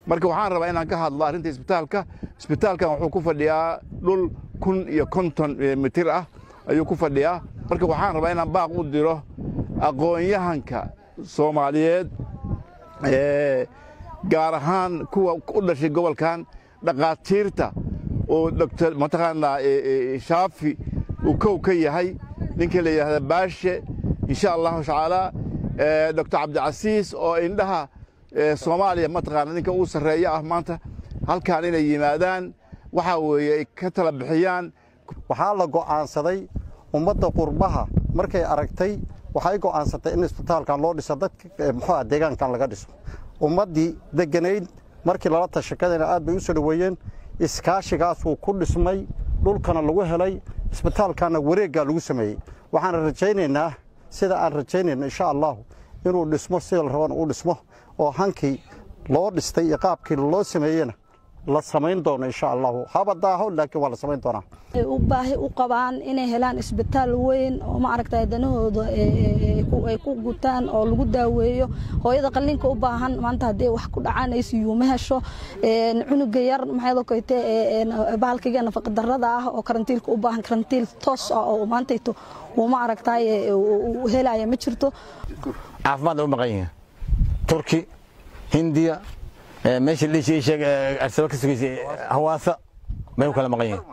marka waxaan rabaa inaan ka hadlo arrinta isbitaalka isbitaalkan wuxuu ku fadhiyaa dhul kun iyo konton mitir ah ayuu ku fadhiyaa marka waxaan rabaa inaan baaq u diro aqoon-yahanka soomaaliyeed gaar ahaan kuwa u dhashay gobolkan dhakhaatiirta oo dr mataqaanaa shaafi uu kow ka yahay ninka la yidhahda baashe insha allahu tacaala doctor cabdicasiis oo indhaha soomaaliya mataqaana ninka uu sarreeya ah maanta halkaan inay yimaadaan waxaa weeye ay ka tala bixiyaan waxaa la go'aansaday ummadda qurbaha markay aragtay waxay go'aansatay in isbitaalkan loo dhiso dadka muxuuah deegaankan laga dhiso ummaddii degganayd markii lala tashakadayna aad bay u soo dhoweeyeen iskaashigaas wuu ku dhismay dhulkana lagu helay isbitaalkanna wareeggaa lagu sameeyey waxaan rajaynaynaa sida aan rajaynayno insha allahu inuu dhismo sida la rabana uu dhismo oo hankii loo dhistay iyo qaabkii loo sameeyena la samayn doono insha allahu haba daaho laakiin waa la samayn doonaa u baahi u qabaan inay helaan isbitaal weyn oo ma aragtay danahooda ay ku gutaan oo lagu daaweeyo hooyada qalliinka u baahan maanta haddii wax ku dhacaan ay siyuuma hesho cunuga yar maxay koyte bahalkiga nafaqa darrada ah oo karantiilka u baahan karantiil toos ah oo maantayto uu ma aragtay helaya ma jirto caafimaad u maqan yihiin turki hindiya meesha dhiishii sheeg arsaba ka sugaysay hawaasa bay u kala maqan yihiin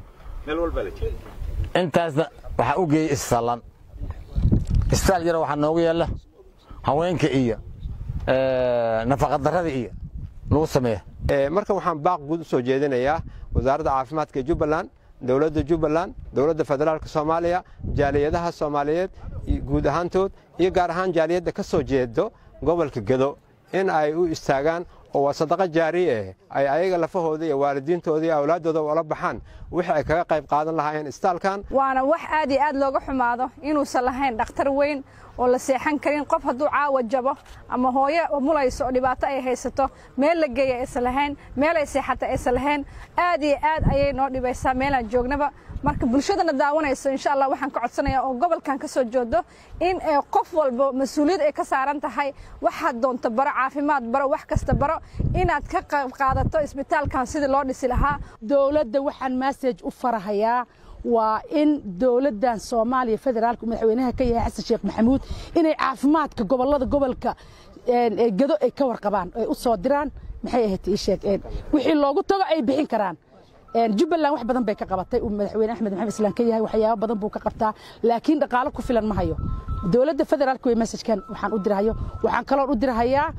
intaasna waxaa u geeyey isfallan isbitaal yaro waxaa noogu yaalla haweenka iyo nafaqadarrada iyo lagu sameeya marka waxaan baaq guud u soo jeedinayaa wasaaradda caafimaadka jubbaland dowladda jubbaland dowladda federaalka soomaaliya jaaliyadaha soomaaliyeed guud ahaantood iyo gaar ahaan jaaliyadda ka soo jeedo gobolka gedo in ay u istaagaan oo waa sadaqa jaari ah ay ayaga lafahooda iyo waalidiintooda iyo awlaaddooda ula baxaan wixii ay kaga qayb qaadan lahaayeen istaalkan waana wax aad iyo aad looga xumaado inuusan lahayn dhakhtar weyn oo la seexan karin qof hadduu caawa jabo ama hooyo mulayso oo dhibaato ay haysato meel la geeya aysan lahayn meel ay seexata aysan lahayn aad iyo aad ayay noo dhibaysaa meelaan joognaba marka bulshadana daawanayso insha allah waxaan ka codsanayaa oo gobolkan ka soo joodo in qof walba mas-uuliyad ay ka saaran tahay waxaad doonto baro caafimaad baro wax kasta baro inaad ka qayb qaadato isbitaalkan sidii loo dhisi lahaa dowladda waxaan massage u farahayaa waa in dowladdan soomaaliya federaalka madaxweynaha ka yahay xasan sheekh maxamuud inay caafimaadka gobollada gobolka gado ay ka warqabaan ay u soo diraan maxay ahayd ii sheeg wixii loogu tago ay bixin karaan jubbaland wax badan bay ka qabatay uu madaxweyne axmed maxamed islaan ka yahay waxyaabo badan buu ka qabtaa laakiin dhaqaalo ku filan ma hayo dowladda federaalka wey messajkan waxaan u dirahayo waxaan kaloon u dirahayaa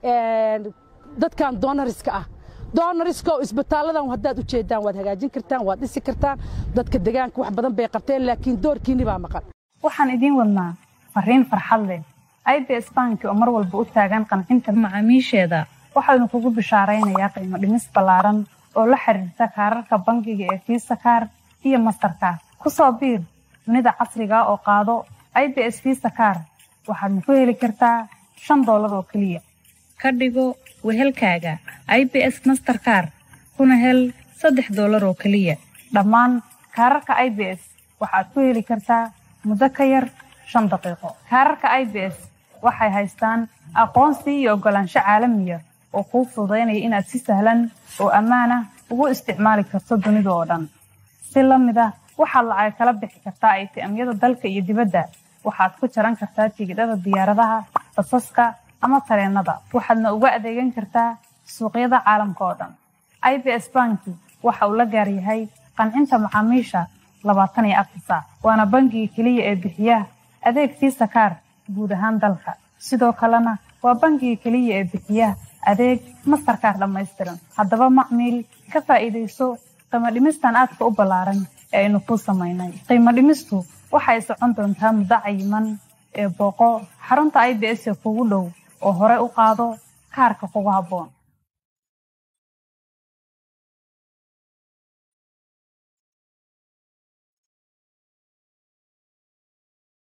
dadkan doonariska ah doonariska oo isbitaalladan haddaad u jeedaan waad hagaajin kartaan waad dhisi kartaan dadka deegaanka wax badan bay qabteen laakiin doorkiinni baa maqan waxaan idiin wadnaa fariin farxad leh i b s banki oo mar walba u taagan qancinta macaamiisheeda waxaanu kugu bishaaraynayaa qiimo dhimis ballaaran oo la xiriirta kaararka bangiga ee fiisa kaar iyo mastarkaar ku soo biir dunida casriga oo qaado i b s fiisa kaar waxaadna ku heli kartaa shan doolar oo keliya ka dhigo wehelkaaga i b s masterkaar kuna hel saddex doolar oo keliya dhammaan kaararka i b s waxaad ku heli kartaa muddo ka yar shan daqiiqo kaararka i b s waxay haystaan aqoonsi iyo oggolaansho caalamiya oo kuu fududaynaya inaad si sahlan oo ammaanah ugu isticmaali karto dunida oo dhan si la mid ah waxaad lacag kala bixi kartaa aytiamyada dalka iyo dibadda waxaad ku jaran kartaa tigidhada diyaaradaha basaska ama tareennada waxaadna uga adeegan kartaa suuqyada caalamka oo dhan i b s banki waxa uu la gaar yahay qancinta macaamiisha labaatan iyo afar saac waana bangiga keliya ee bixiya adeeg fiisa kaar guud ahaan dalka sidoo kalena waa bangiga keliya ee bixiya adeeg mastarkaar dhammaystiran haddaba macmiil ka faa'iidayso qiimo dhimistan aadka u ballaaran ee aynu kuu samaynay qiimo dhimistu waxay socon doontaa muddo cayiman ee booqo xarunta i b s ee kugu dhow oo hore u qaado kaarka kugu habboon